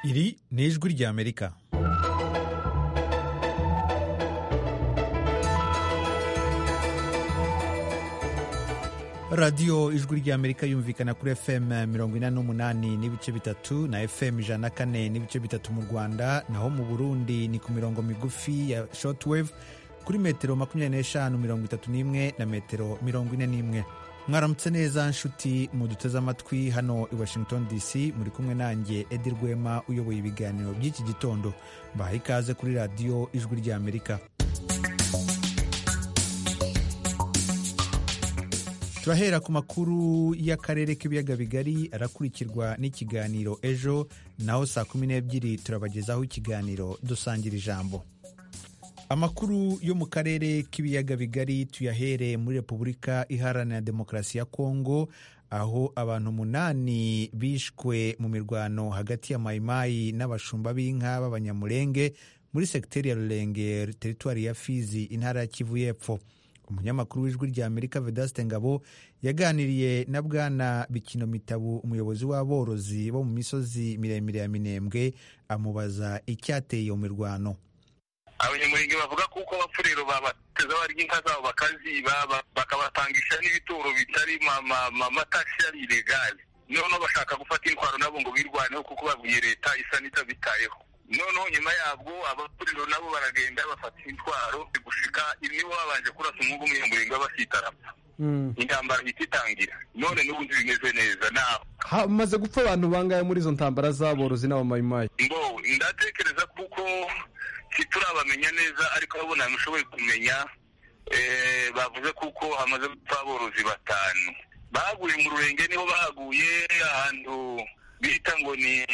Iri ni ijwi ry'Amerika. radiyo ijwi ry'amerika yumvikana kuri fm 48 n'ibice bitatu na fm 104 n'ibice bitatu mu rwanda naho mu burundi ni ku mirongo migufi ya shortwave kuri metero 25 31 na metero 41 mwaramutse neza nshuti muduteze amatwi hano i washington dc muri kumwe nanjye edi rwema uyoboye ibiganiro by'iki gitondo mbahaye ikaze kuri radiyo ijwi ry'amerika turahera ku makuru y'akarere k'ibiyaga bigari arakurikirwa n'ikiganiro ejo naho saa kumi n'ebyiri turabagezaho ikiganiro dusangira ijambo amakuru yo mu karere k'ibiyaga bigari tuyahere muri repubulika iharanira demokarasi ya kongo aho abantu umunani bishwe mu mirwano hagati ya mayimayi n'abashumba b'inka b'abanyamurenge muri segiteri ya rurenge teritwari ya fizi intara ya kivu y'epfo umunyamakuru w'ijwi rya amerika vedaste ngabo yaganiriye na bwana bikino mitabu umuyobozi w'aborozi bo mu misozi miremire ya minembwe amubaza icyateye iyo mirwano abanyamurenge bavuga kuko bapfurero babateza barya inka zabo bakaziba bakabatangisha n'ibituro bitari amatasi ari ilegale noneho bashaka gufata intwaro nabo ngo birwaneho kuko babwiye leta isa n'itabitayeho noneho nyuma yabwo abapfuriro nabo baragenda bafata intwaro gushika imibu babanje kurasa umwuga umuyamburenga basitarapfa intambara ihita itangira none n'ubu bimeze neza nawe hamaze gupfa abantu bangaye muri izo ntambara z'aborozi n'abamayimayi mbo ndatekereza kuko ntiturabamenya neza ariko urabona ntushoboye kumenya bavuze kuko hamaze gupfa aborozi batanu baguye mu rurenge niho bahaguye ahantu bita ngo ni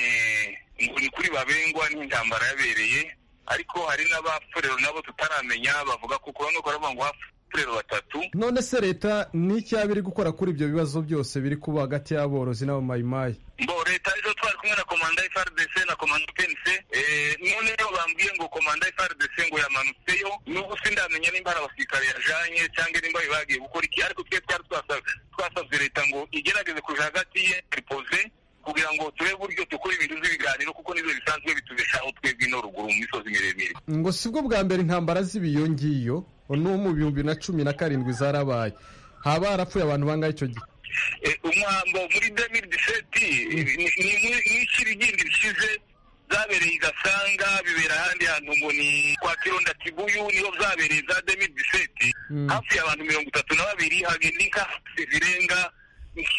ngo ni kuri babengwa n'intambara yabereye ariko hari n'abapfurero nabo tutaramenya bavuga kuko bamwe baravuga ngo hapfurero batatu none se leta ni icyaba iri gukora kuri ibyo bibazo byose biri kuba hagati y'aborozi n'abamayimayi mbo leta ejo twari kumwe na komanda frdc na komanda pnc none rero bambwiye ngo komanda frdc ngo yamanutseyo n'ubu sindamenya nimba hari abasirikare yajanye cyangwa nimba bagiye gukora iki ariko twe twari twasabye leta ngo igerageze kuja hagati ye ripoze kugira ngo turebe uburyo dukora ibintu by'ibiganiro kuko nibyo bisanzwe bitubeshaho twebwe ino ruguru mu misozi miremire ngo sibwo bwa mbere intambara z'ibiyo ngiyo n'uwo mu bihumbi na cumi na karindwi zarabaye haba harapfuye abantu bangahe icyo gihe umwambo muri demiri diseti n'ikiri gindi bishize zabereye igasanga bibera ahandi hantu ngo ni kwa kironda kibuyu niho byabereye za demiri diseti hafi y'abantu mirongo itatu na babiri hagenda inka zirenga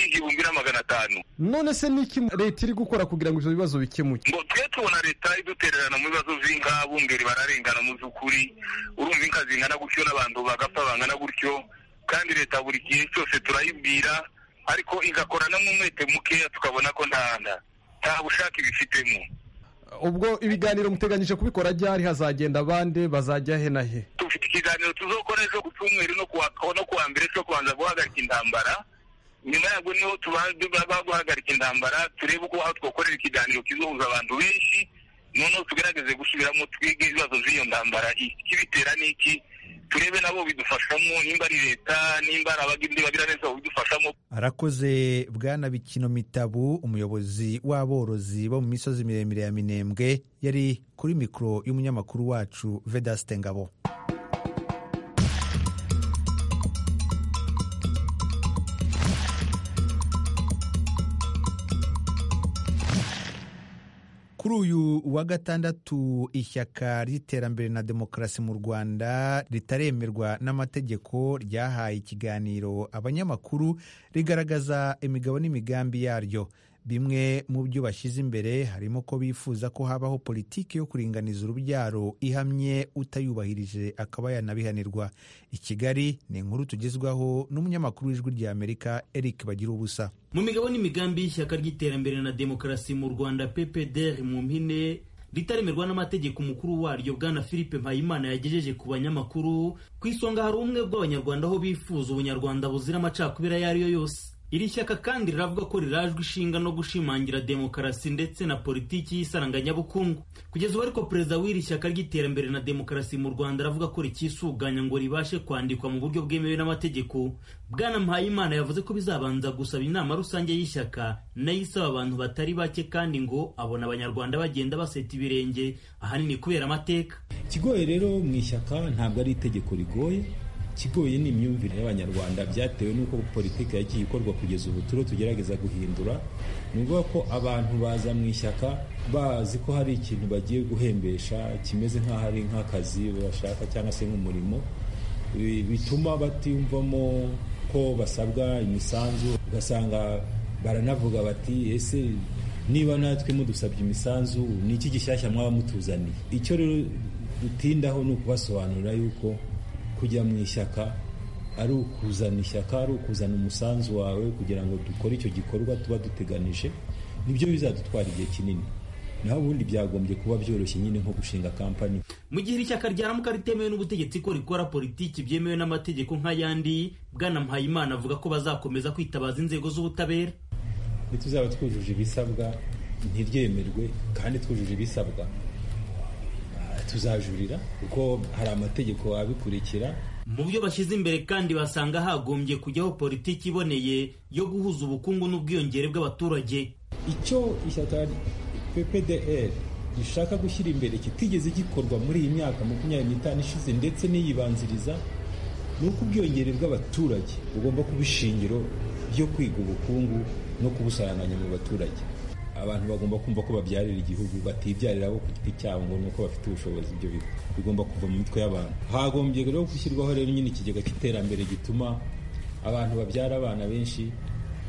igihumbi na magana atanu none se niki leta iri gukora kugira ngo ibyo bibazo bikemuke ngo twe tubona leta idutererana mu bibazo by'inka bungeri bararengana mu by'ukuri urumva inka zingana gutyo n'abantu bagapfa bangana gutyo kandi leta buri gihe cyose turayibwira ariko igakorana n'umwete mukeya tukabona ko nta nta bushake ibifitemo ubwo ibiganiro muteganyije kubikora ryari hazagenda abandi bazajya he na he dufite ikiganiro tuzokora ejo ku cyumweru no kuwa mbere cyo kubanza guhagarika intambara nyuma yabwo niho tuba guhagarika intambara turebe uko aho twakorera ikiganiro kizohuza abantu benshi noneho tugerageze gusubiramo twige ibibazo by'iyo ntambara ikibitera n'iki turebe nabo bidufashamo nimba ari leta nimba ari abagindi bagira neza bidufashamo arakoze bwana bikino mitabu umuyobozi w'aborozi bo mu misozi miremire ya minembwe yari kuri mikoro y'umunyamakuru wacu vedaste ngabo kuri uyu wa gatandatu ishyaka ry'iterambere na demokarasi mu rwanda ritaremerwa n'amategeko ryahaye ikiganiro abanyamakuru rigaragaza imigabo n'imigambi yaryo bimwe mu byo bashyize imbere harimo ko bifuza ko habaho politiki yo kuringaniza urubyaro ihamye utayubahirije akaba yanabihanirwa i kigali ni inkuru tugezwaho n'umunyamakuru w'ijwi rya amerika eric bagira ubusa mu migabo n'imigambi y'ishyaka ry'iterambere na demokarasi mu rwanda ppdr mu mpine ritaremerwa n'amategeko umukuru waryo bwana philippe mpayimana yagejeje ku banyamakuru ku isonga hari umwe bw'abanyarwanda aho bifuza ubunyarwanda buzira amacakubiri ayo ari yo yose iri shyaka kandi riravuga ko rirajwe ishinga no gushimangira demokarasi ndetse na politiki y'isaranganyabukungu kugeza ubu ariko perezida w'iri shyaka ry'iterambere na demokarasi mu rwanda aravuga ko rikisuganya ngo ribashe kwandikwa mu buryo bwemewe n'amategeko bwana mpayimana yavuze ko bizabanza gusaba inama rusange y'ishyaka nayo isaba abantu batari bake kandi ngo abona abanyarwanda bagenda baseta ibirenge ahanini kubera amateka ikigoye rero mu ishyaka ntabwo ari itegeko rigoye ikigoye ni imyumvire y'abanyarwanda byatewe n'uko politiki yagiye ikorwa kugeza ubu turiho tugerageza guhindura ni ukuvuga ko abantu baza mu ishyaka bazi ko hari ikintu bagiye guhembesha kimeze nk'aho ari nk'akazi bashaka cyangwa se nk'umurimo Ibi bituma batiyumvamo ko basabwa imisanzu ugasanga baranavuga bati ese niba natwe mudusabye imisanzu ni iki gishyashya mwaba mutuzaniye icyo rero dutindaho ni ukubasobanurira yuko kujya mu ishyaka ari ukuzana ishyaka ari ukuzana umusanzu wawe kugira ngo dukore icyo gikorwa tuba duteganije nibyo bizadutwara igihe kinini naho ubundi byagombye kuba byoroshye nyine nko gushinga kampani mu gihe iri shyaka ryaramuka ritemewe n'ubutegetsi ko rikora politiki byemewe n'amategeko nk'ayandi bwana mpayimana avuga ko bazakomeza kwitabaza inzego z'ubutabera nituzaba twujuje ibisabwa ntiryemerwe kandi twujuje ibisabwa tuzajurira kuko hari amategeko abikurikira mu byo bashyize imbere kandi basanga hagombye kujyaho politiki iboneye yo guhuza ubukungu n'ubwiyongere bw'abaturage icyo ishyaka ppdr gishaka gushyira imbere kitigeze gikorwa muri iyi myaka makumyabiri n'itanu ishize ndetse n'iyibanziriza ni uko ubwiyongere bw'abaturage bugomba kuba ishingiro ryo kwiga ubukungu no kubusaranganya mu baturage abantu bagomba kumva ko babyarira igihugu batibyarira abo ku giti cyabo ngo ni uko bafite ubushobozi ibyo bigomba kuva mu mitwe y'abantu hagombye rero gushyirwaho rero nyine ikigega cy'iterambere gituma abantu babyara abana benshi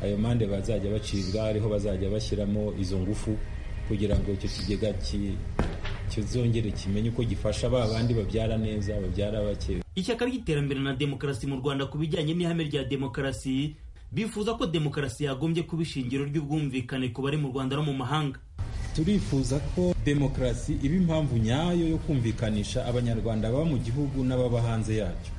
ayo mande bazajya bacibwa ariho bazajya bashyiramo izo ngufu kugira ngo icyo kigega kizongere kimenye uko gifasha ba bandi babyara neza babyara bakeya ishyaka ry'iterambere na demokarasi mu rwanda ku bijyanye n'ihame rya demokarasi bifuza ko demokarasi yagombye kuba ishingiro ry'ubwumvikane ku bari mu rwanda no mu mahanga turifuza ko demokarasi iba impamvu nyayo yo kumvikanisha abanyarwanda baba mu gihugu n'ababa hanze yacyo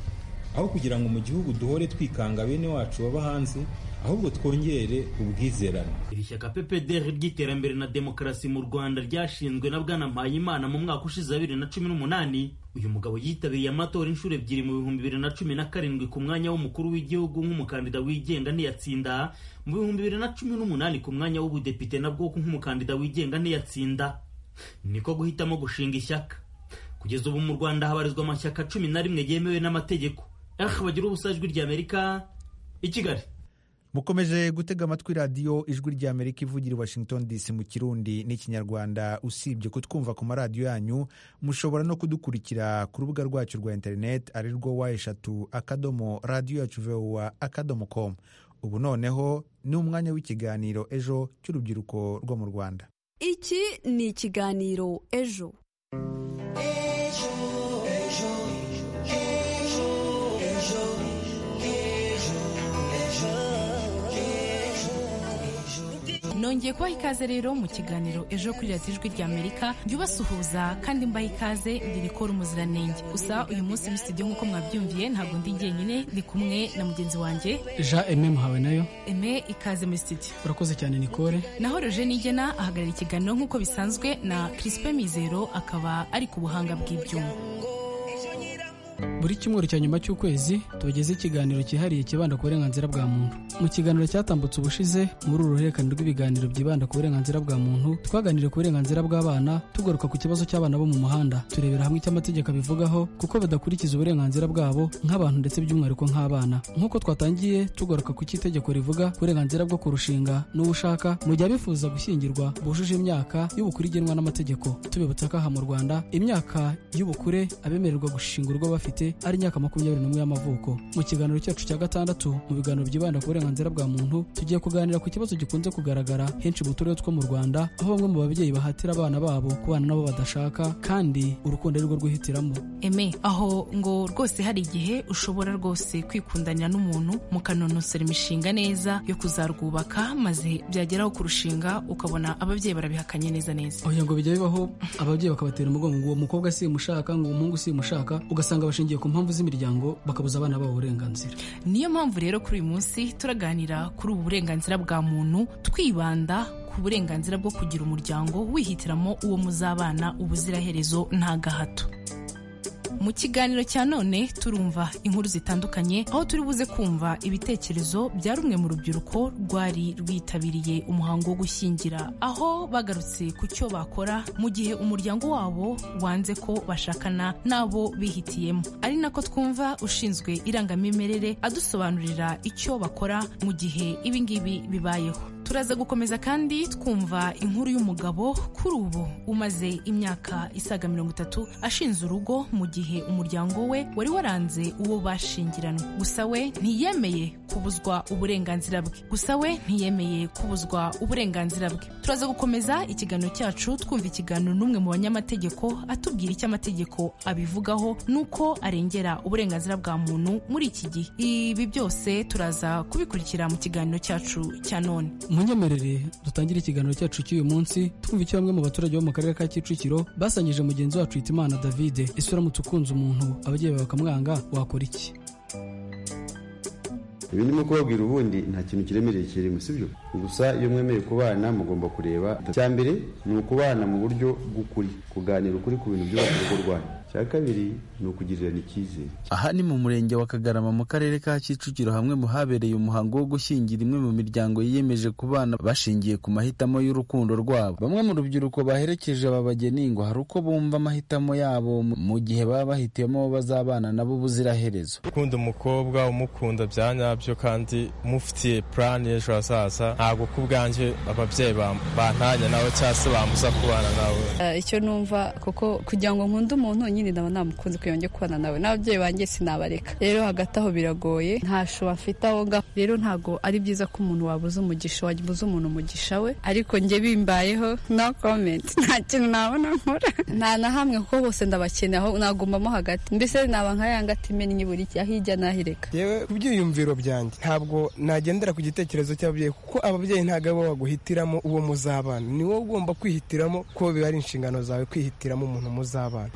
aho kugira ngo mu gihugu duhore twikanga bene wacu baba hanze ahubwo twongere ubwizerane iri shyaka ppdr ry'iterambere na demokarasi mu rwanda ryashinzwe na bwana mpayimana mu mwaka ushize bibiri na cumi n'umunani uyu mugabo yitabiriye amatora inshuro ebyiri mu bihumbi bibiri na cumi na karindwi ku mwanya w'umukuru w'igihugu nk'umukandida wigenga ntiyatsinda mu bihumbi bibiri na cumi n'umunani ku mwanya w'ubudepite nabwo nk'umukandida wigenga ntiyatsinda niko guhitamo gushinga ishyaka kugeza ubu mu rwanda habarizwa amashyaka cumi na rimwe yemewe n'amategeko eh bagira ubusa ijwi ry'amerika i kigali mukomeje gutega amatwi radiyo ijwi ry'amerika ivugira i washington dc mu kirundi n'ikinyarwanda usibye kutwumva ku maradiyo yanyu mushobora no kudukurikira ku rubuga rwacu rwa interineti ari rwo wa eshatu akadomo radiyo yacu vowa akadomo komu ubu noneho ni umwanya w'ikiganiro ejo cy'urubyiruko rwo mu rwanda iki ni ikiganiro ejo nongeye kubaha ikaze rero mu kiganiro ejo kuri radiyo ijwi ry'amerika ryubasuhuza kandi mbaha ikaze ririkora umuziranenge gusa uyu munsi muri studio nk'uko mwabyumviye ntabwo ndi jyenyine ndi kumwe na mugenzi wanjye jean eme muhawe nayo eme ikaze muri studio urakoze cyane nicole naho roje nigena ahagarara ikiganiro nk'uko bisanzwe na crispe mizero akaba ari ku buhanga bw'ibyuma buri cyumweru cya nyuma cy'ukwezi tugeze ikiganiro cyihariye kibanda ku burenganzira bwa muntu mu kiganiro cyatambutse ubushize muri uru ruhererekane rw'ibiganiro byibanda ku burenganzira bwa muntu twaganiriye ku burenganzira bw'abana tugaruka ku kibazo cy'abana bo mu muhanda turebera hamwe icyo amategeko abivugaho kuko badakurikiza uburenganzira bwabo nk'abantu ndetse by'umwihariko nk'abana nk'uko twatangiye tugaruka ku cy'itegeko rivuga ku burenganzira bwo kurushinga n'uwo ushaka mu gihe abifuza gushyingirwa bujuje imyaka y'ubukure igenwa n'amategeko tubibutsa ko aha mu rwanda imyaka y'ubukure abemererwa gushingurwa bafite ari imyaka makumyabiri n'umwe y'amavuko mu kiganiro cyacu cya gatandatu mu biganiro byibanda ku burenganzira bwa muntu tugiye kuganira ku kibazo gikunze kugaragara henshi mu turere two mu rwanda aho bamwe mu babyeyi bahatira abana babo kubana nabo badashaka kandi urukundo ari rwo rwihitiramo eme aho ngo rwose hari igihe ushobora rwose kwikundanira n'umuntu mukanonosora imishinga neza yo kuzarwubaka maze byageraho kurushinga ukabona ababyeyi barabihakanye neza neza oya ngo bijya bibaho ababyeyi bakabatera umugongo ngo uwo mukobwa si umushaka ngo umuhungu si umushaka ugasanga bashingiye bashingiye ku mpamvu z'imiryango bakabuza abana babo uburenganzira niyo mpamvu rero kuri uyu munsi turaganira kuri ubu burenganzira bwa muntu twibanda ku burenganzira bwo kugira umuryango wihitiramo uwo muzabana ubuziraherezo nta gahato mu kiganiro cya none turumva inkuru zitandukanye aho turi buze kumva ibitekerezo bya rumwe mu rubyiruko rwari rwitabiriye umuhango wo gushyingira aho bagarutse ku cyo bakora mu gihe umuryango wabo wanze ko bashakana n'abo bihitiyemo ari nako twumva ushinzwe irangamimerere adusobanurira icyo bakora mu gihe ibingibi bibayeho turaza gukomeza kandi twumva inkuru y'umugabo kuri ubu umaze imyaka isaga mirongo itatu ashinze urugo mu gihe umuryango we wari waranze uwo bashingiranywe gusa we ntiyemeye kubuzwa uburenganzira bwe gusa we ntiyemeye kubuzwa uburenganzira bwe turaza gukomeza ikiganiro cyacu twumva ikiganiro n'umwe mu banyamategeko atubwira icyo amategeko abivugaho n'uko arengera uburenganzira bwa muntu muri iki gihe ibi byose turaza kubikurikira mu kiganiro cyacu cya none munyemerere dutangire ikiganiro cyacu cy'uyu munsi twumva icyo bamwe mu baturage bo mu karere ka kicukiro basangije mugenzi wacu hitimana davide ese uramutse ukunze umuntu ababyeyi bawe bakamwanga wakora iki ibi ndimo kubabwira ubundi nta kintu kiremereye kirimo sibyo gusa iyo mwemeye kubana mugomba kureba icya mbere ni ukubana mu buryo bw'ukuri kuganira ukuri ku bintu byubaka urugo rwanyu icya kabiri ni ukugirirana icyizere aha ni mu murenge wa kagarama mu karere ka kicukiro hamwe mu habereye umuhango wo gushyingira imwe mu miryango yiyemeje ku bana bashingiye ku mahitamo y'urukundo rwabo bamwe mu rubyiruko baherekeje aba bageni ngo hari uko bumva amahitamo yabo mu gihe baba bahitiyemo abo bazabana nabo ubuziraherezo ukunda umukobwa umukunda bya nyabyo kandi mufitiye purani y'ejo hazaza ntabwo ku bwanjye ababyeyi bantanya nawe cyangwa se bamuza kubana nawe icyo numva kuko kugira ngo nkunde umuntu nyine ndaba namukunze kugira ngo kubana nawe n'ababyeyi banjye sinabareka rero hagati aho biragoye ntasho bafite aho ngaho rero ntabwo ari byiza ko umuntu wabuze umugisha wabuze umuntu umugisha we ariko njye bimbayeho no komenti nta kintu nabona nkora nta na hamwe kuko bose ndabakeneye aho nagumbamo hagati mbese naba nka ya ngati imennye buri cya hirya n'ahireka yewe ku byiyumviro byanjye ntabwo nagendera ku gitekerezo cy'ababyeyi kuko ababyeyi ntabwo aribo baguhitiramo uwo muzabana ni wowe ugomba kwihitiramo ko biba ari inshingano zawe kwihitiramo umuntu muzabana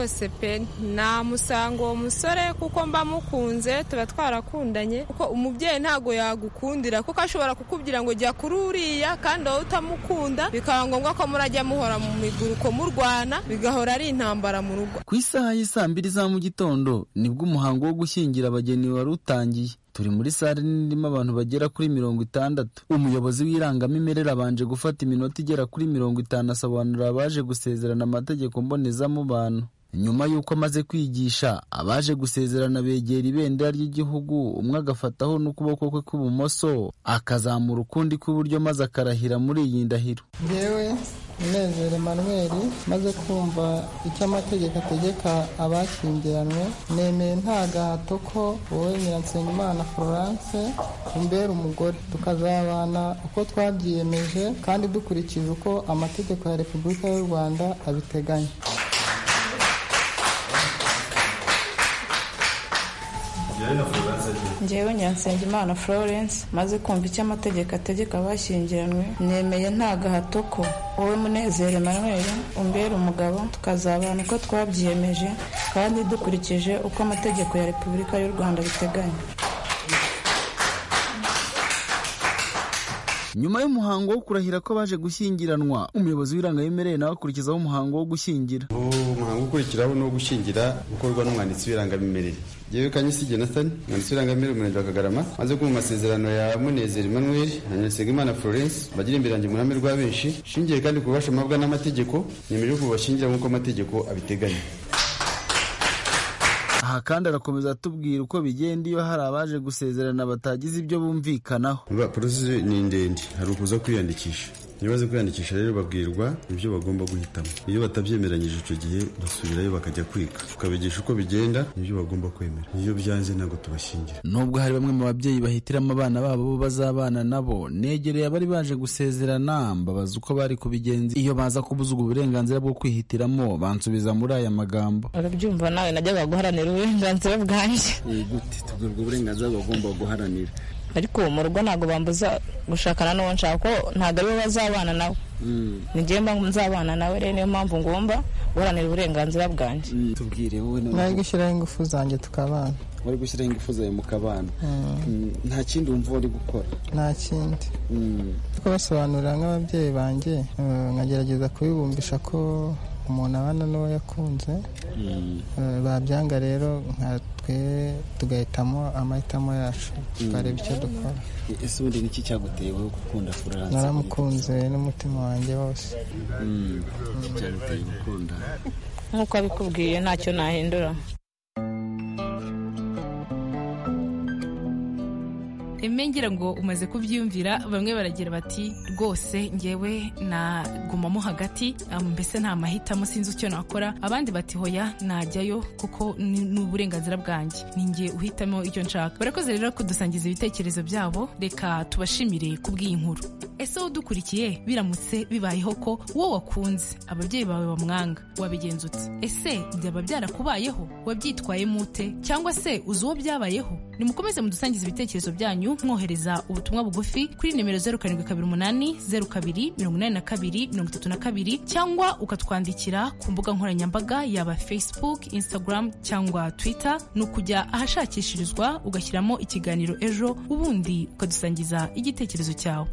rwose pe namusanga uwo musore kuko mba mukunze tuba twarakundanye kuko umubyeyi ntabwo yagukundira kuko ashobora kukubwira ngo jya kuri uriya kandi wowe utamukunda bikaba ngombwa ko murajya muhora mu miguruko murwana bigahora ari intambara mu rugo ku isaha y'isaa mbiri za mu gitondo nibwo umuhango wo gushyingira abageni wari utangiye turi muri sare nini irimo abantu bagera kuri mirongo itandatu umuyobozi w'irangamimerere abanje gufata iminota igera kuri mirongo itanu asobanurira abaje gusezerana amategeko mbonezamubano nyuma y'uko amaze kwigisha abaje gusezerana begera ibendera ry'igihugu umwe agafataho n'ukuboko kwe kw'ibumoso akazamura ukundi kw'iburyo maze akarahira muri iyi ndahiro yewe munezero emmanuel maze kumva icyo amategeko ategeka abashyingiranywe nemeye nta gahato ko wowe nyiransengimana florence umbera umugore tukazabana uko twabyiyemeje kandi dukurikije uko amategeko ya repubulika y'u rwanda abiteganya ngewe nyansengimana florence maze kumva icyo amategeko ategeka abashyingiranywe nemeye nta gahato ko wowe munezero emmanuel umbera umugabo tukazabana uko twabyiyemeje kandi dukurikije uko amategeko ya repubulika y'u rwanda biteganya nyuma y'umuhango wo kurahira ko baje gushyingiranwa umuyobozi w'irangamimerere nawe akurikizaho umuhango wo gushyingira umuhango ukurikiraho ni uwo gushyingira ukorwa n'umwanditsi w'irangamimerere yewe kanyisige nathan umwanditsi w'irangamimerere umurenge wa kagarama maze ko mu masezerano ya munezero emmanuel na nyirasengimana florence bagira imbere yanjye umunani rwa benshi shingiye kandi ku bubasha amabwa n'amategeko nyemeje kubashingira nk'uko amategeko abiteganya aha kandi arakomeza atubwira uko bigenda iyo hari abaje gusezerana batagize ibyo bumvikanaho poroze ni ndende hari ukuza kwiyandikisha iyo baze kwiyandikisha rero babwirwa ibyo bagomba guhitamo iyo batabyemeranyije icyo gihe basubirayo bakajya kwiga tukabigisha uko bigenda ibyo bagomba kwemera iyo byanze ntabwo tubashingira nubwo hari bamwe mu babyeyi bahitiramo abana babo bo bazabana nabo negereye abari baje gusezerana mbabaza uko bari kubigenza iyo baza kubuzwa uburenganzira bwo kwihitiramo bansubiza muri aya magambo arabyumva nawe najyaga guharanira uburenganzira bwanjye ni gute tubwirwa uburenganzira bagomba guharanira ariko mu rugo ntabwo bambuza gushakana n'uwo nshaka ko ntabwo aribo bazabana nabo njyewe mba nzabana nawe rero niyo mpamvu ngomba guharanira uburenganzira bwanjye tubwire wowe nari gushyiraho ingufu zanjye tukabana wari gushyiraho ingufu zawe mu kabana Mm, nta kindi wumva wari gukora nta kindi kubasobanurira nk'ababyeyi banjye eh, nkagerageza kubibumbisha ko umuntu abana n'uwo yakunze Eh, babyanga rero nka twe tugahitamo amahitamo yacu tukareba icyo dukora E- ese ubundi niki cyaguteye wowe gukunda furanse naramukunze n'umutima wanjye wose Mm, iki cyaguteye gukunda nk'uko abikubwiye ntacyo nahindura rimwe ngira ngo umaze kubyumvira bamwe baragira bati rwose ngewe nagumamo hagati um, mbese nta mahitamo sinzi icyo nakora abandi bati hoya najyayo kuko ni ni uburenganzira bwanjye ninjye uhitamo icyo nshaka barakoze rero kudusangiza ibitekerezo byabo reka tubashimire kubw'iyi nkuru ese wowe udukurikiye biramutse bibayeho ko uwo wakunze ababyeyi bawe bamwanga wabigenza ute ese byaba byarakubayeho wabyitwayemo ute cyangwa se uzi uwo byabayeho nimukomeze mudusangize ibitekerezo byanyu mwohereza ubutumwa bugufi kuri nimero zeru karindwi kabiri umunani zeru kabiri mirongo inani na kabiri mirongo itatu na kabiri cyangwa ukatwandikira ku mbuga nkoranyambaga yaba facebook instagram cyangwa twitter ni ukujya ahashakishirizwa ugashyiramo ikiganiro ejo ubundi ukadusangiza igitekerezo cyawe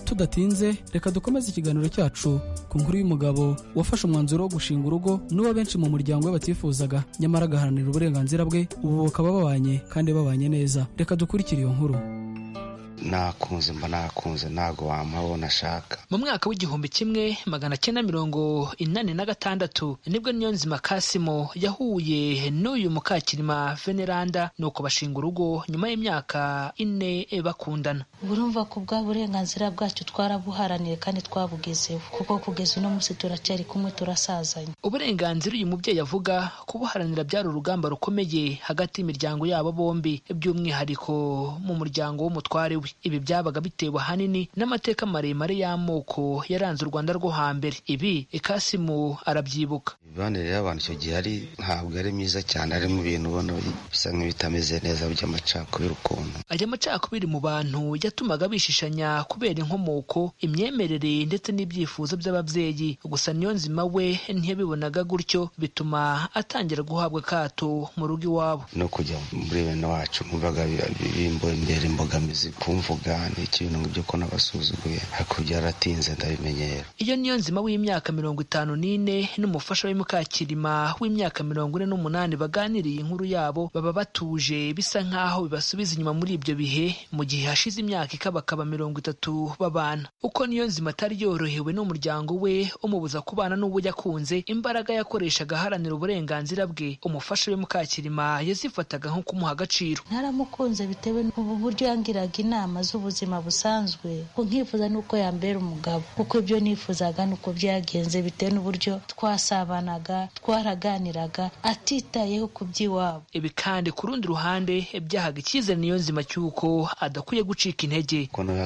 tudatinze reka dukomeze ikiganiro cyacu ku nkuru y'umugabo wafashe umwanzuro wo gushinga urugo n'uwo benshi mu muryango we batifuzaga nyamara agaharanira uburenganzira bwe ubu bakaba babanye kandi babanye neza reka dukurikire iyo nkuru nakunze mba nakunze ntago wampaho nashaka mu mwaka w'igihumbi kimwe magana cyenda mirongo inani na gatandatu nibwo niyonzima kasimo yahuye n'uyu mukakirima veneranda nuko bashinga urugo nyuma y'imyaka ine bakundana urumva ko bwa burenganzira bwacu twarabuharaniye kandi twabugezeho kuko kugeza uno munsi turacyari kumwe turasazanye uburenganzira uyu mubyeyi avuga kubuharanira byari urugamba rukomeye hagati y'imiryango yabo bombi by'umwihariko mu muryango w'umutware we ibi byabaga bitewe ahanini n'amateka maremare y'amoko yaranze u rwanda rwo hambere ibi ikasimu arabyibuka imibanire y'abantu icyo gihe ari ntabwo ari myiza cyane harimo ibintu ubona bisa nk'ibitameze neza by'amacakubiri ukuntu aya macakubiri mu bantu yatumaga bishishanya kubera inkomoko imyemerere ndetse n'ibyifuzo by'ababyeyi gusa niyo nzima we ntiyabibonaga gutyo bituma atangira guhabwa akato mu rugo iwabo no kujya muri bene wacu numvaga bimbera imbogamizi kumvuga n'ikintu ibyo ko nabasuzuguye ariko byaratinze ndabimenyera iyo niyo nzima w'imyaka mirongo itanu n'ine n'umufasha we mukakirima w'imyaka mirongo ine n'umunani baganiriye inkuru yabo baba batuje bisa nk'aho bibasubiza inyuma muri ibyo bihe mu gihe hashize imyaka ikabakaba mirongo itatu babana uko niyo nzima atari yorohewe n'umuryango we umubuza kubana n'uwo yakunze imbaraga yakoreshaga aharanira uburenganzira bwe umufasha we mukakirima yazifataga nko kumuha agaciro naramukunze bitewe n'uburyo yangiraga inama z'ubuzima busanzwe ko nkifuza n'uko yambera umugabo kuko ibyo nifuzaga ni uko byagenze bitewe n'uburyo twasabanaga twaraganiraga atitayeho ku by'iwabo ibi kandi ku rundi ruhande byahaga icyizere niyo nzima cy'uko adakwiye gucika intege kuko nawe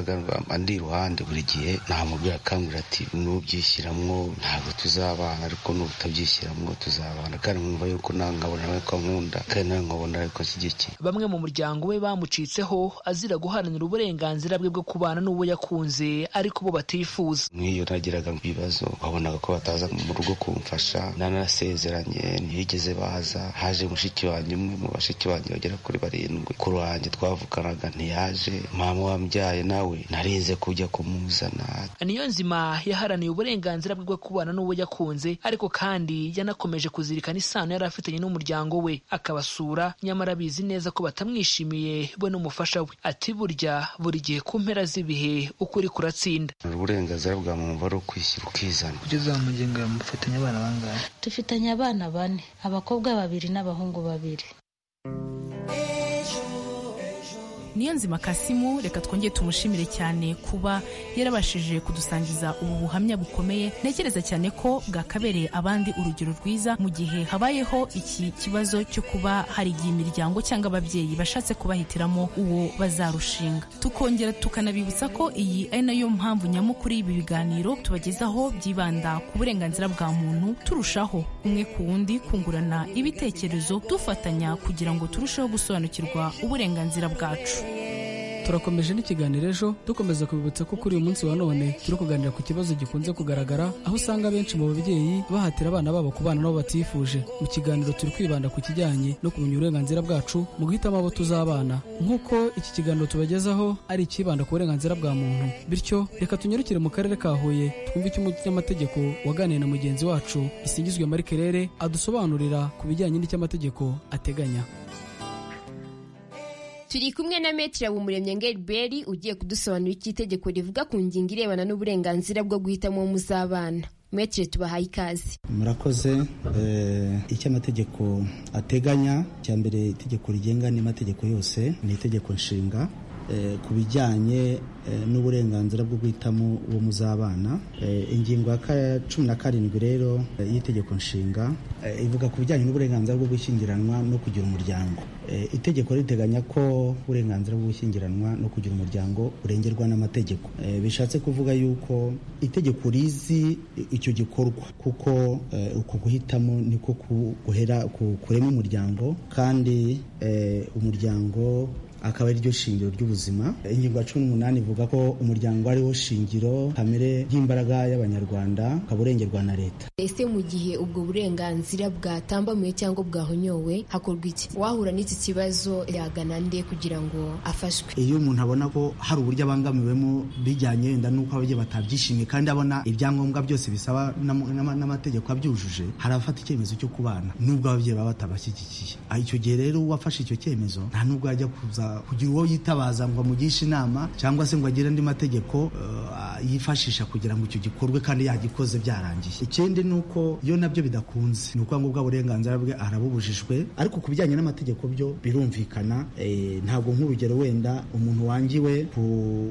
ndi iruhande buri gihe ntamubwira akangurira ati nubyishyiramo ntabwo tuzabana ariko nubutabyishyiramo tuzabana kandi nkumva yuko nawe nkabona nawe ko nkunda kandi nawe nkabona ariko ashyigikiye bamwe mu muryango we bamucitseho azira guharanira uburenganzira bwe bwo kubana n'uwo yakunze ariko bo batifuza nk'iyo nagiraga ibibazo wabonaga ko bataza mu rugo kumfasha nanasezeranye ntibigeze baza haje mushiki wanjye umwe mu bashiki banjye bagera kuri barindwi ku ruhange twavuganaga ntiyaje mama wambyaye nawe narinze kujya kumuzana niyo nzima yaharaniye uburenganzira bwe bwo kubana n'uwo yakunze ariko kandi yanakomeje kuzirikana isano yari afitanye n'umuryango we akabasura nyamara abizi neza ko batamwishimiye we n'umufasha we ati burya buri gihe ku mpera z'ibihe ukuri kuratsinda uburenganzira bwa muntu ari ukwishyira ukizana kugeza mu ngingo ya mufatanya abana bangahe dufitanye abana bane abakobwa babiri n'abahungu babiri niyo nzima kasimu reka twongere tumushimire cyane kuba yarabashije kudusangiza ubu buhamya bukomeye ntekereza cyane ko bwakabereye abandi urugero rwiza mu gihe habayeho iki kibazo cyo kuba hari igihe imiryango cyangwa ababyeyi bashatse kubahitiramo uwo bazarushinga tukongera tukanabibutsa ko iyi ari nayo mpamvu nyamukuru y'ibi biganiro tubagezaho byibanda ku burenganzira bwa muntu turushaho umwe ku wundi kungurana ibitekerezo dufatanya kugira ngo turusheho gusobanukirwa uburenganzira bwacu turakomeje n'ikiganiro ejo dukomeza kubibutsa ko kuri uyu munsi wa none turi kuganira ku kibazo gikunze kugaragara aho usanga benshi mu babyeyi bahatira abana babo kubana nabo batifuje mu kiganiro turi kwibanda ku kijyanye no kumenya uburenganzira bwacu mu guhitamo abo tuzabana nk'uko iki kiganiro tubagezaho ari ikibanda ku burenganzira bwa muntu bityo reka tunyarukire mu karere ka huye twumve icyo umunyamategeko waganiye na mugenzi wacu isingizwe marie kerere adusobanurira ku bijyanye n'icyo amategeko ateganya turi kumwe na metire wumuremye ngeriberi ugiye kudusobanurira icyo itegeko rivuga ku ngingo irebana n'uburenganzira bwo guhitamo muzabana metire tubahaye ikaze murakoze icyo amategeko ateganya cya mbere itegeko rigenga n'amategeko yose ni itegeko nshinga ku bijyanye n'uburenganzira bwo guhitamo uwo muzabana ingingo ya cumi na karindwi rero y'itegeko nshinga ivuga ku bijyanye n'uburenganzira bwo gushyingiranwa no kugira umuryango itegeko riteganya ko uburenganzira bwo gushyingiranwa no kugira umuryango burengerwa n'amategeko bishatse kuvuga yuko itegeko rizi icyo gikorwa kuko uku guhitamo niko guhera kurema umuryango kandi umuryango akaba ari ryo shingiro ry'ubuzima ingingo ya cumi n'umunani ivuga ko umuryango ariwo shingiro kamere y'imbaraga y'abanyarwanda ukaba urengerwa na leta ese mu gihe ubwo burenganzira bwatambamiwe cyangwa bwahonyowe hakorwa iki wahura n'iki kibazo yagana nde kugira ngo afashwe iyo umuntu abona ko hari uburyo abangamiwemo bijyanye wenda n'uko ababyeyi batabyishimiye kandi abona ibyangombwa byose bisaba n'amategeko abyujuje hari abafata icyemezo cyo kubana n'ubwo ababyeyi baba batabashyigikiye icyo gihe rero uwafashe icyo cyemezo nta n'ubwo yajya kuza kugira uwo yitabaza ngo amugishe inama cyangwa se ngo agire andi mategeko yifashisha kugira ngo icyo gikorwe kandi yagikoze byarangiye ikindi ni uko iyo nabyo bidakunze ni ukuvuga ngo bwa burenganzira bwe arabubujijwe ariko ku bijyanye n'amategeko byo birumvikana ntabwo nk'urugero wenda umuntu wangiwe ku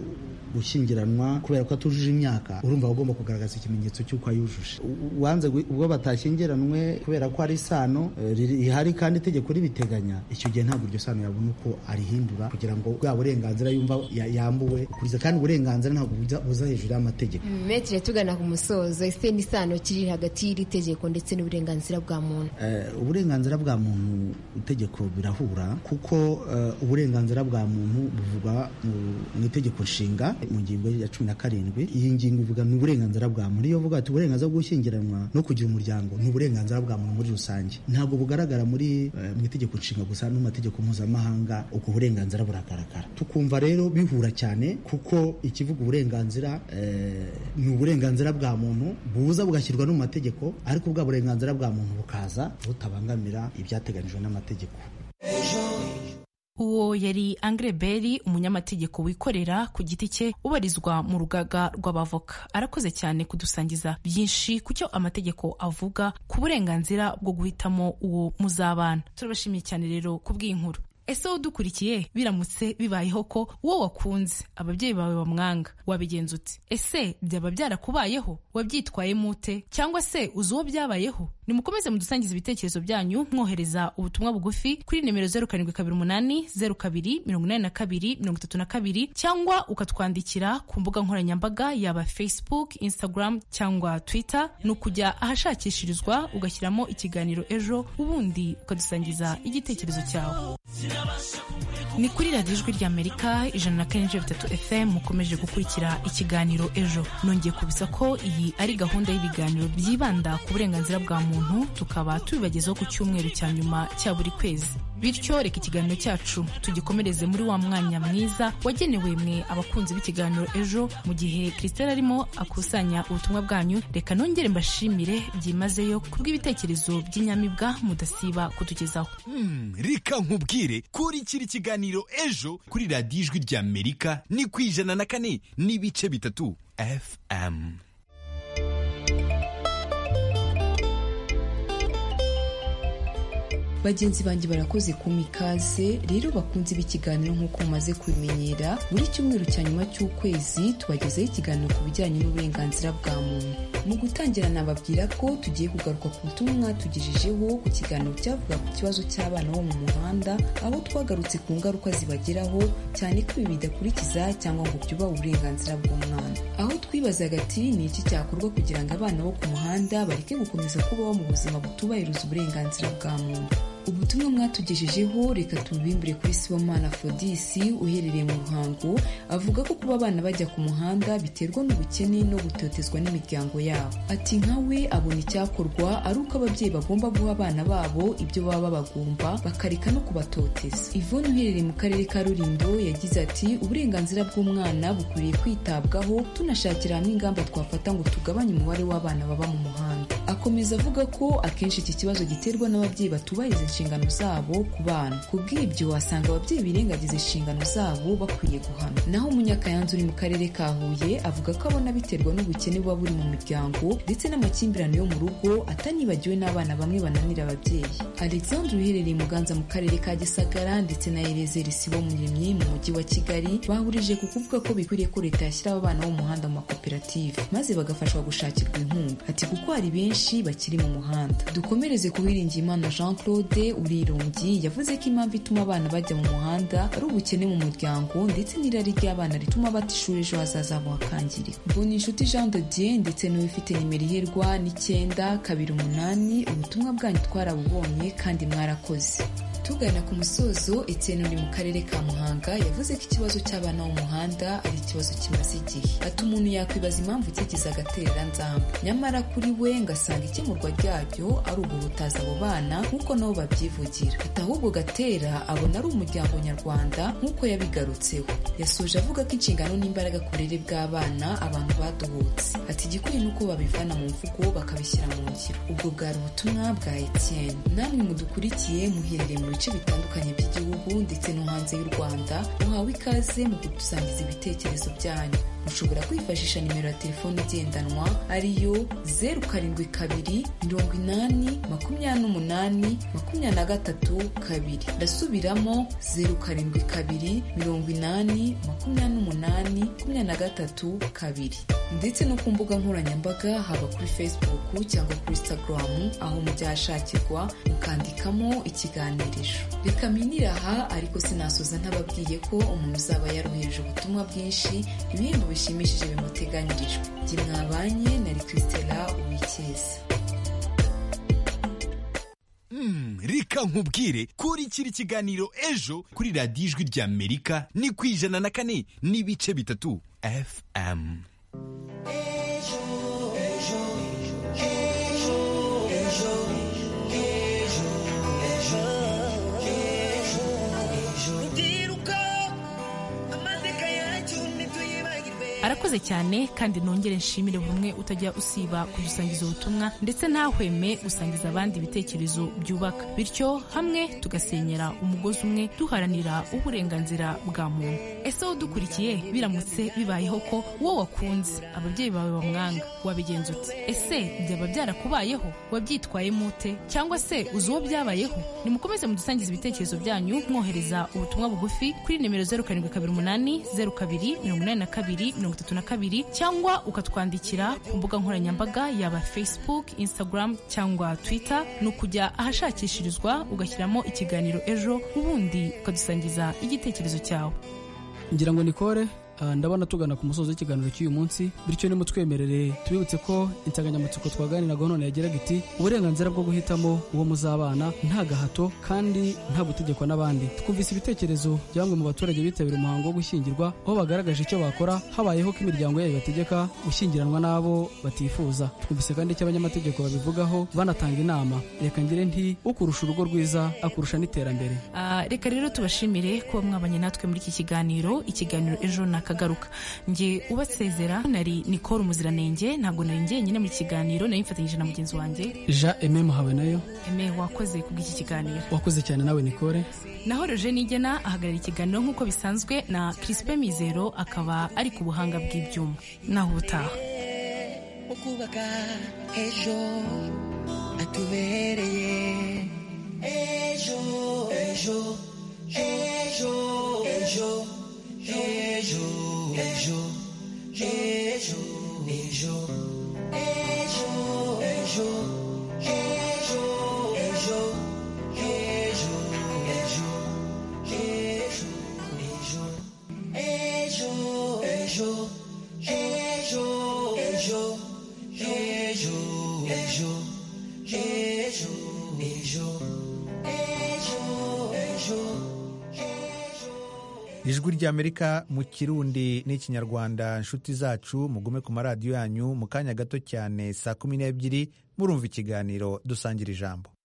gushyingiranwa kubera ko atujuje imyaka urumva agomba kugaragaza ikimenyetso cy'uko ayujuje wanze ubwo batashyingiranwe kubera ko hari isano rihari kandi itegeko ribiteganya icyo gihe ntabwo iryo sano yabona uko arihindura kugira ngo bwa burenganzira yumva yambuwe kuriza kandi uburenganzira ntabwo buza hejuru y'amategeko metire tugana ku musozo ese n'isano kiri hagati y'iri tegeko ndetse n'uburenganzira bwa muntu uburenganzira bwa muntu itegeko birahura kuko uburenganzira bwa muntu buvugwa mu itegeko nshinga mu ngingo ya cumi na karindwi iyi ngingo ivuga ni uburenganzira bwa muntu iyo uvuga ati uburenganzira bwo gushyingiranwa no kugira umuryango ni uburenganzira bwa muntu muri rusange ntabwo bugaragara muri mu itegeko nshinga gusa no mu mategeko mpuzamahanga ubwo burenganzira buragaragara tukumva rero bihura cyane kuko ikivuga uburenganzira ni uburenganzira bwa muntu buza bugashyirwa no mu mategeko ariko ubwa burenganzira bwa muntu bukaza butabangamira ibyateganijwe n'amategeko uwo yari angre beri umunyamategeko wikorera ku giti cye ubarizwa mu rugaga rw'abavoka arakoze cyane kudusangiza byinshi ku cyo amategeko avuga ku burenganzira bwo guhitamo uwo muzabana turabashimiye cyane rero ku bw'inkuru ese wowe udukurikiye biramutse bibayeho ko uwo wakunze ababyeyi bawe bamwanga wabigenza uti ese byaba byarakubayeho wabyitwayemo ute cyangwa se uzi uwo byabayeho nimukomeze mudusangiza ibitekerezo byanyu mwohereza ubutumwa bugufi kuri nimero zeru karindwi kabiri umunani zeru kabiri mirongo inani na kabiri mirongo itatu na kabiri cyangwa ukatwandikira ku mbuga nkoranyambaga yaba facebook instagram cyangwa twitter ni ukujya ahashakishirizwa ugashyiramo ikiganiro ejo ubundi ukadusangiza igitekerezo cyawe ni kuri radiyo ijwi ry'amerika ijana na kane n'ibice bitatu fm mukomeje gukurikira ikiganiro ejo nongeye kubisa ko iyi ari gahunda y'ibiganiro byibanda ku burenganzira bwa muntu tukaba tubibagezaho ku cyumweru cya nyuma cya buri kwezi bityo reka ikiganiro cyacu tugikomereze muri wa mwanya mwiza wagenewe mwe abakunzi b'ikiganiro ejo mu gihe christelle arimo akusanya ubutumwa bwanyu reka nongere mbashimire byimazeyo ku bw'ibitekerezo by'inyamibwa mudasiba kutugezaho reka nkubwire kurikira ikiganiro ejo kuri radiyo ijwi ry'amerika ni ku ijana na kane n'ibice bitatu fm bagenzi banjye barakoze ku mikaze rero bakunze b'ikiganiro nk'uko mumaze kubimenyera buri cyumweru cya nyuma cy'ukwezi tubagezaho ikiganiro ku bijyanye n'uburenganzira bwa muntu mu gutangira nababwira ko tugiye kugaruka ku butumwa tugejejeho ku kiganiro cyavuga ku kibazo cy'abana bo mu muhanda aho twagarutse ku ngaruka zibageraho cyane ko ibi bidakurikiza cyangwa ngo byubahe uburenganzira bw'umwana aho twibazaga ati ni iki cyakorwa kugira ngo abana bo ku muhanda bareke gukomeza kubaho mu buzima butubahiriza uburenganzira bwa muntu ubutumwa mwatugejejeho reka tubimbure kuri sibomana fodisi uherereye mu ruhango avuga ko kuba abana bajya ku muhanda biterwa n'ubukene no gutotezwa n'imiryango yabo ati nkawe abona icyakorwa ari uko ababyeyi bagomba guha abana babo ibyo baba babagomba bakareka no kubatoteza ivone uherereye mu karere ka rurindo yagize ati uburenganzira bw'umwana bukwiriye kwitabwaho tunashakira hamwe ingamba twafata ngo tugabanye umubare w'abana baba mu muhanda akomeza avuga ko akenshi iki kibazo giterwa n'ababyeyi batubahiriza inshingano zabo ku bana ku bw'ibyo wasanga ababyeyi birengagiza inshingano zabo bakwiye guhanwa naho umunyakayanza uri mu karere ka huye avuga ko abona biterwa n'ubukene buba buri mu miryango ndetse n'amakimbirane yo mu rugo atanibagiwe n'abana bamwe bananira ababyeyi alexandre uherereye muganza mu karere ka gisagara ndetse na erezeri sibo muremye mu mujyi wa kigali bahurije ku kuvuga ko bikwiriye ko leta yashyiraho abana bo mu muhanda mu makoperative maze bagafashwa gushakirwa inkunga ati kuko hari benshi bakiri mu muhanda dukomereze kuhiringiyimana jean claude urirumbyi yavuze ko impamvu ituma abana bajya mu muhanda ari ubukene mu muryango ndetse n'irari ry'abana rituma bata ishuri ejo hazaza habo hakangirika mbona inshuti jean de dieu ndetse n'uwo ufite nimero iherwa n'icyenda kabiri umunani ubutumwa bwanyu twarabubonye kandi mwarakoze tugana ku musozo etienne uri mu karere ka muhanga yavuze ko ikibazo cy'abana mu muhanda ari ikibazo kimaze igihe ati umuntu yakwibaza impamvu kigize agatereranzamba nyamara kuri we ngasanga ikemurwa ryabyo ari uguhutaza abo bana nk'uko nabo babyivugira ati ahubwo gatera abona ari umuryango nyarwanda nk'uko yabigarutseho yasoje avuga ko inshingano n'imbaraga ku burere bw'abana abantu baduhutse ati igikwiye ni uko babivana mu mvugo bakabishyira mu ngiro ubwo bwari ubutumwa bwa etienne namwe mudukurikiye muherereye mu bice bitandukanye by'igihugu ndetse no hanze y'u rwanda muhawe ikaze mu kudusangiza ibitekerezo byanyu mushobora kwifashisha nimero ya telefone igendanwa ariyo zeru karindwi kabiri mirongo inani makumyabiri n'umunani makumyabiri na gatatu kabiri ndasubiramo zeru karindwi kabiri mirongo inani makumyabiri n'umunani makumyabiri na gatatu kabiri ndetse no ku mbuga nkoranyambaga haba kuri facebook cyangwa kuri instagram aho mubyashakirwa mukandikamo ikiganirizo reka minira aha ariko sinasoza ntababwiye ko umuntu uzaba yarohereje ubutumwa bwinshi ibihembo bishimishije bimuteganyirijwe jye mwabanye nari christela uwikeza reka nkubwire kurikira ikiganiro ejo kuri radiyo ijwi ry'amerika ni ku ijana na kane n'ibice bitatu fm arakoze cyane kandi nongere nshimire buri umwe utajya usiba kudusangiza ubutumwa ndetse ntahweme gusangiza abandi ibitekerezo byubaka bityo hamwe tugasenyera umugozi umwe duharanira uburenganzira bwa muntu ese wowe udukurikiye biramutse bibayeho ko wowe wakunze ababyeyi bawe bamwanga wabigenza ute ese byaba byarakubayeho wabyitwayemo ute cyangwa se uzi uwo byabayeho nimukomeze mudusangize ibitekerezo byanyu mwohereza ubutumwa bugufi kuri nimero zeru karindwi kabiri umunani zeru kabiri mirongo inani na kabiri mirongo itatu na kabiri cyangwa ukatwandikira ku mbuga nkoranyambaga yaba facebook instagram cyangwa twitter ni ukujya ahashakishirizwa ugashyiramo ikiganiro ejo ubundi ukadusangiza igitekerezo cyawe ngira ngo nikore Uh, ndabona tugana ku musozo w'ikiganiro cy'uyu munsi bityo nimutwemerere tubibutse ko insanganyamatsiko twaganiragaho none yageraga iti uburenganzira bwo guhitamo uwo muzabana nta gahato kandi nta gutegekwa n'abandi twumvise ibitekerezo bya bamwe mu baturage bitabira umuhango wo gushyingirwa aho bagaragaje icyo bakora habayeho ko imiryango yayo bategeka gushyingiranwa n'abo batifuza twumvise kandi icyo abanyamategeko babivugaho banatanga inama reka ngire nti ukurusha urugo rwiza akurusha n'iterambere reka rero tubashimire kuba mwabanye natwe muri iki kiganiro ikiganiro ejo na akagaruka nge ubasezera nari nikora umuziranenge ntabwo nari njyenyine mu kiganiro nari mfatanyije na mugenzi wanjye jean eme muhawe nayo eme wakoze kubw'iki kiganiro wakoze cyane nawe nikore naho roje nigena ahagarara ikiganiro nk'uko bisanzwe na kirisipe mizero akaba ari ku buhanga bw'ibyuma naho ubutaha ukubaka ejo atubereye ejo ejo ejo ejo ejo ejo ejo ejo ejo ejo ejo ejo ejo ejo ejo ejo ejo ejo ejo ejo ejo ejo ejo ejo ijwi ry'amerika mu kirundi n'ikinyarwanda inshuti zacu mugume ku maradiyo yanyu mu kanya gato cyane saa kumi n'ebyiri murumva ikiganiro dusangira ijambo